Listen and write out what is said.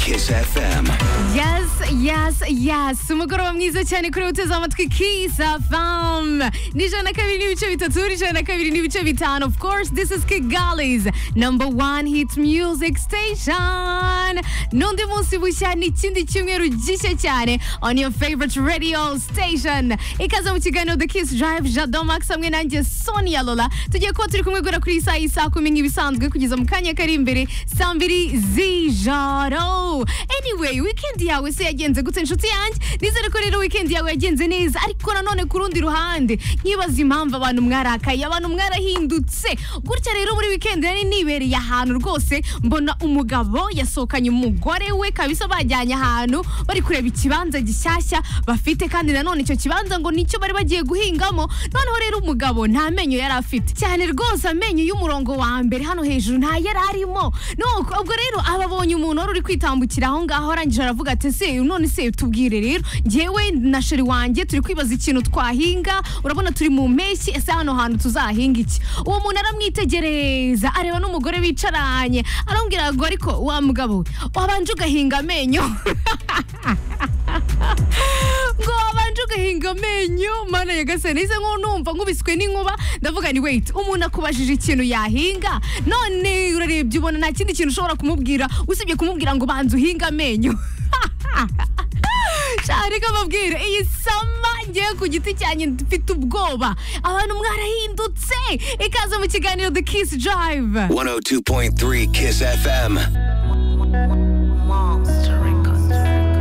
Kiss FM. Yes, yes, yes. Umugoroba mwiza cyane kuri uteze amatwi Kiss FM. Ni ijana na kabiri n'ibice bitatu, ni ijana na kabiri n'ibice bitanu. Of course, this is Kigali's number one hit music station. N'undi munsi bushya n'ikindi cyumweru gishya cyane on your favorite radio station. Ikaze mu kiganiro The Kiss Drive, Jado Max hamwe nanjye Sonia Lola. Tugiye kuba turi kumwe guhera kuri iyi saa isa kumi nk'ibisanzwe kugeza mu kanya kari imbere saa mbiri z'ijoro. Anyway, weekend yawe se yagenze gute nshuti yanjye? Nizere ko rero weekend yawe yagenze neza ariko nanone ku rundi ruhande nkibaza impamvu abantu mwarakaye, abantu mwarahindutse. Gutya rero muri weekend nari nibereye ahantu rwose mbona umugabo yasohokanye umugore we kabisa bajyanye ahantu bari kureba ikibanza gishyashya bafite kandi nanone icyo kibanza ngo nicyo bari bagiye guhingamo noneho rero umugabo nta menyo yari afite cyane rwose amenyo y'umurongo wa mbere hano hejuru nta yari arimo Nuko- ubwo rero ababonye umuntu wari uri kwitambukira aho ngaho arangije aravuga ati se none se tubwire rero njyewe na sheri wanjye turi kwibaza ikintu twahinga urabona turi mu mpeshyi ese hano hantu tuzahinga iki uwo muntu aramwitegereza areba n'umugore bicaranye aramubwira ngo ariko wa mugabo we, wabanje ugahinga amenyo ngo wabanje ugahinga amenyo mana yagasani ize nkunumva nkubiswe n'inkuba ndavuga ni wait umuntu akubajije ikintu yahinga none urarebye ubona nta kindi kintu ushobora kumubwira usibye kumubwira ngo banza uhinga amenyo Shari reka mbabwire iyi sama ngewe ku giti cyanjye mfite ubwoba abantu mwarahindutse ikaze mu kiganiro The Kiss Drive 102.3 Kiss FM.